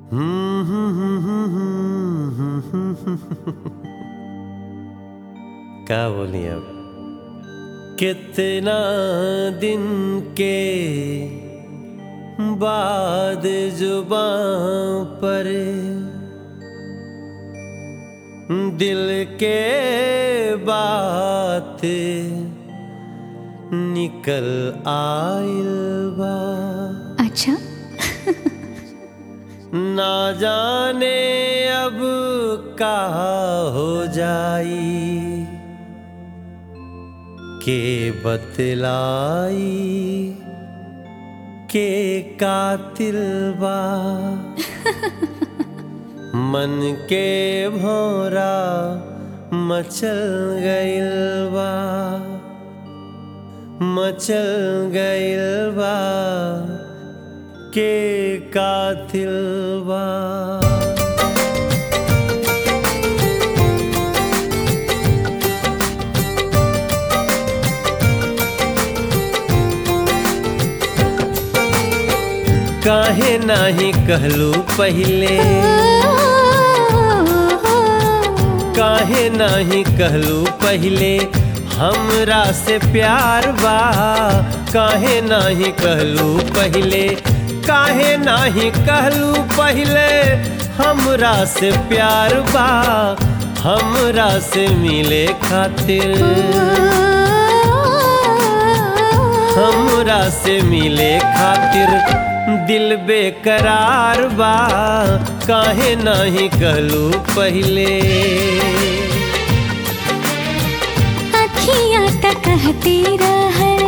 क्या बोली अब कितना दिन के बाद जुबां पर दिल के बात निकल आइल बा अच्छा ना जाने अब का हो जाई के बतलाई के कातिल बा मन के भौरा मचल गइल बा मचल गइल बा के कातिल बा काहे नाही कहलू पहले काहे नाही कहलू पहले हमरा से प्यार बा काहे नाही कहलू पहले काहे नाही कहलू पहले हमरा से प्यार बा हमरा से मिले खातिर हमरा से मिले खातिर दिल बेकरार बा काहे नाही कहलू पहले अखियाँ तक कहती रहल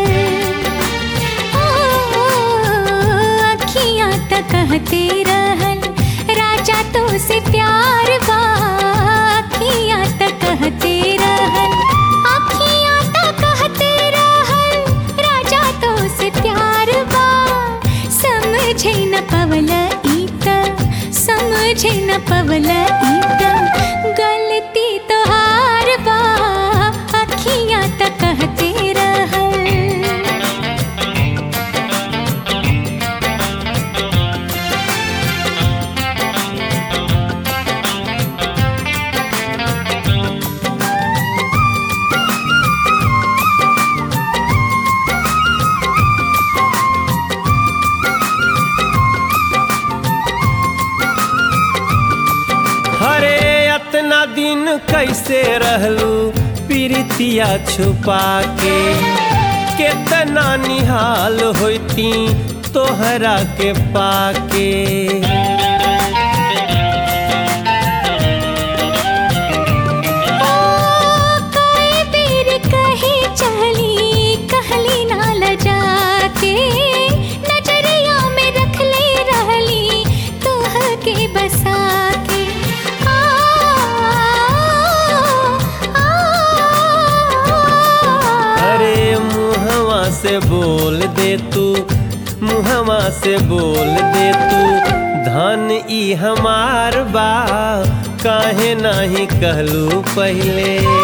ओ, अखियाँ तक कहती रहल राजा तो से प्यार बा अखियाँ तक कहती रहल अखियाँ तक कहती रहल राजा तो से प्यार बा समझे न पवल इत समझे न पवल इत गलती तो हार बा अखियाँ तक कहते रहल हरे अतना दिन कैसे रहलू प्रीतिया छुपा के केतना निहाल होती तोहरा के पाके कई बेर कहे चली कहली ना लजा के नजरिया में रख ले रहली तोह के बसा के आ, आ, अरे मुहवा से बोल दे तू मुहवा से बोल दे तू धन ई हमार बा काहे नाही कहलू पहले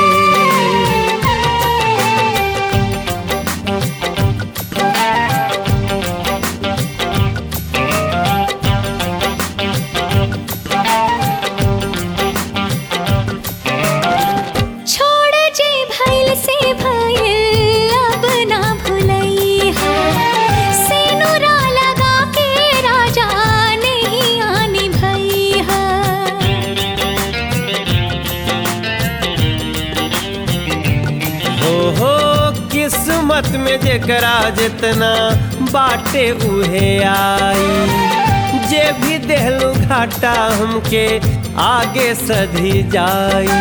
छोड़ जे भइल से भइल अब ना भुलई है सिनुरा लगा के राजा नहीं आनी भई है हो हो किस्मत में जेकरा जितना बाटे उहे आई जे भी देहलू घाटा हमके आगे सधी जाई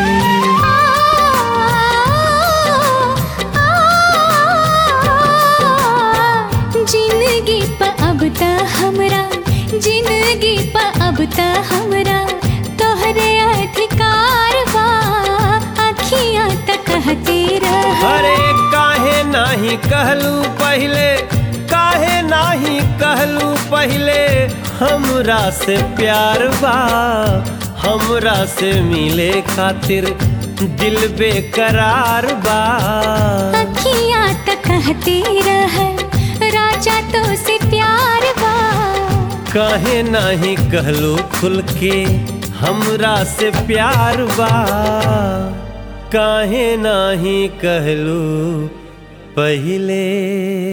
जिंदगी प अब त हमरा जिंदगी प अब त हमरा तोहरे अधिकार बा अखियाँ त कहती रह अरे काहे नाही कहलू पहले काहे नाही कहलू पहले हमरा से प्यार बा हमरा से मिले खातिर दिल बेकरार बा अखियाँ त कहती रह राजा तो से प्यार बा काहे नाही कहलू खुल के हमरा से प्यार बा काहे नाही कहलू पहिले